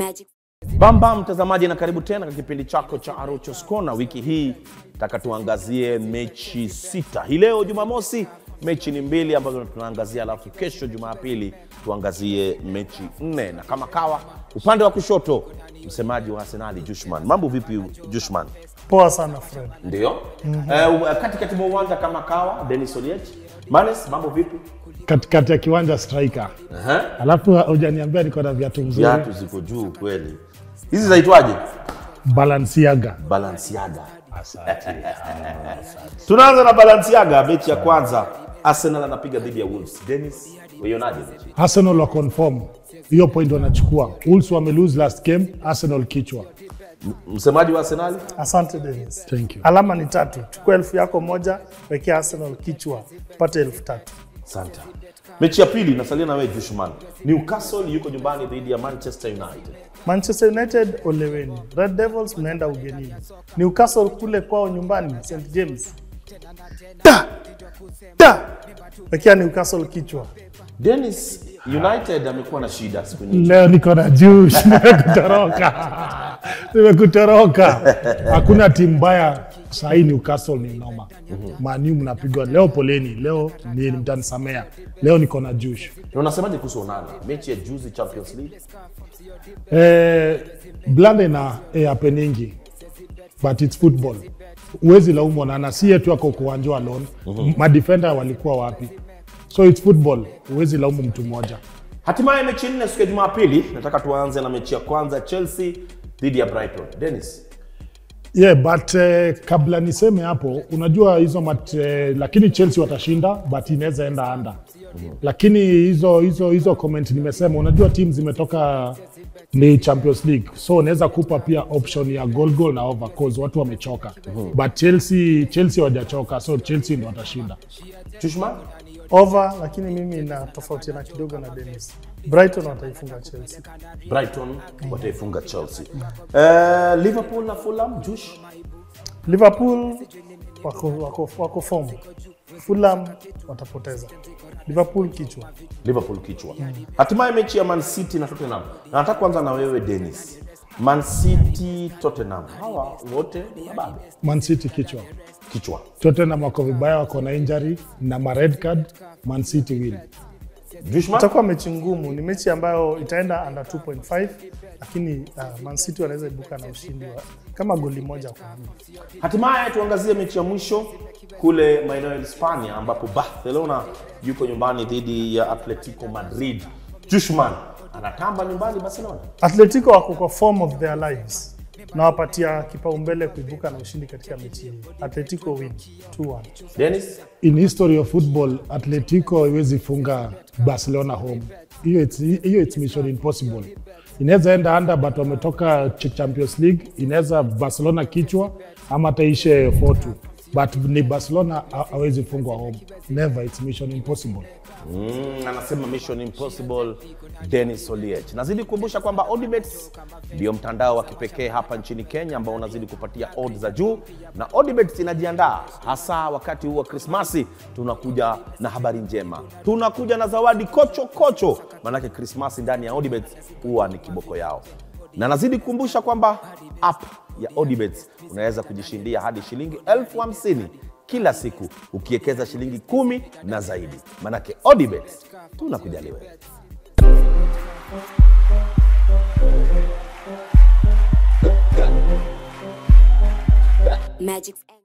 Magic. Bamba mtazamaji, na karibu tena katika kipindi chako cha Arochos Corner. Wiki hii taka tuangazie mechi sita. Hii leo Jumamosi mechi ni mbili ambazo tunaangazia, alafu kesho Jumapili tuangazie mechi nne, na kama kawa upande wa kushoto msemaji wa Arsenali Jushman. Mambo vipi Jushman? Poa sana Fred. Ndio eh, katikati mwa uwanja kama kawa Dennis Oliech. Manes, mambo vipi? katikati ya kiwanja striker. Aha. Alafu hujaniambia niko na viatu mzuri Viatu ziko juu kweli. Hizi zaitwaje? Balenciaga. Balenciaga. Tunaanza na Balenciaga, mechi ya kwanza Arsenal anapiga dhidi ya Wolves. Dennis, uionaje mechi? Arsenal wa confirm hiyo point wanachukua. Wolves wame lose last game, Arsenal kichwa. Msemaji wa Arsenal? Asante Dennis. Thank you. Alama ni tatu. Chukua elfu yako moja, wekea Arsenal kichwa, pate elfu tatu. Asante. Mechi ya pili nasalia na wewe Jushman. Newcastle yuko nyumbani dhidi ya Manchester United. Manchester United oleweni. Red Devils mnaenda ugenini. Newcastle kule kwao nyumbani St James. Da! Da! Wekea Newcastle kichwa. Dennis, United amekuwa na shida siku nyingi. Leo niko na juice, nimekutoroka. Nimekutoroka. Hakuna timu mbaya sahii Newcastle ni noma. Manu mnapigwa leo, poleni. Leo ni mtanisamea. Leo niko na juice. Na unasemaje kuhusu Onana? Mechi ya juzi Champions League. Eh, blanda ina eh, happeningi but it's football. Huwezi laumu Onana, si yetu ako kuwanja alone. Madefender walikuwa wapi? So it's football, huwezi laumu mtu mmoja. Hatimaye mechi nne siku ya Jumapili, nataka tuanze na mechi ya kwanza Chelsea dhidi ya Brighton. Dennis, Yeah, but eh, kabla niseme hapo, unajua hizo mat, eh, lakini Chelsea watashinda but inaweza enda anda. Lakini hizo hizo hizo comment nimesema, unajua timu zimetoka ni Champions League, so unaweza kupa pia option ya goal goal na over cause watu wamechoka. But Chelsea Chelsea hawajachoka, so Chelsea ndio watashinda. Jushman? Over, lakini mimi na tofautiana kidogo na Dennis. Brighton wataifunga Chelsea. Brighton wataifunga Chelsea. Eh, Liverpool na Fulham, Jush? Liverpool wako, wako, wako form. Fulham watapoteza. Liverpool kichwa. Liverpool kichwa. Hatimaye mechi ya Man City na Tottenham. Na nataka kuanza na wewe Dennis. Man City Tottenham. Hawa wote ni mababe. Man City kichwa. Kichwa. Tottenham wako vibaya, wako na injury na ma red card. Man City win. Jushman? Itakuwa mechi ngumu, ni mechi ambayo itaenda under 2.5 lakini uh, Man City wanaweza ibuka na ushindi wa kama goli moja kwa mbili. Hatimaye tuangazie mechi ya mwisho kule maeneo ya Hispania ambapo Barcelona yuko nyumbani dhidi ya Atletico Madrid. Jushman anatamba nyumbani Barcelona. Atletico wako kwa form of their lives, nawapatia kipaumbele kuibuka na ushindi katika mechi hii. Atletico win 2-1. Dennis? in history of football atletico haiwezi funga barcelona home hiyo it's, hiyo it's mission impossible inaweza enda under but wametoka Ch- champions league inaweza barcelona kichwa ama taishe 4-2 but ni barcelona ha- hawezi fungwa home never it's mission impossible Mm, anasema mission impossible Dennis Oliech. Nazidi kukumbusha kwamba Odibets ndio mtandao wa kipekee hapa nchini Kenya ambao unazidi kupatia odds za juu, na Odibets inajiandaa hasa wakati huu wa Krismasi. Tunakuja na habari njema, tunakuja na zawadi kocho kocho, maanake Krismasi ndani ya Odibets huwa ni kiboko yao na nazidi kukumbusha kwamba app ya Odibets unaweza kujishindia hadi shilingi elfu hamsini kila siku ukiwekeza shilingi kumi na zaidi. Manake Odibets tunakujali wewe. Magic's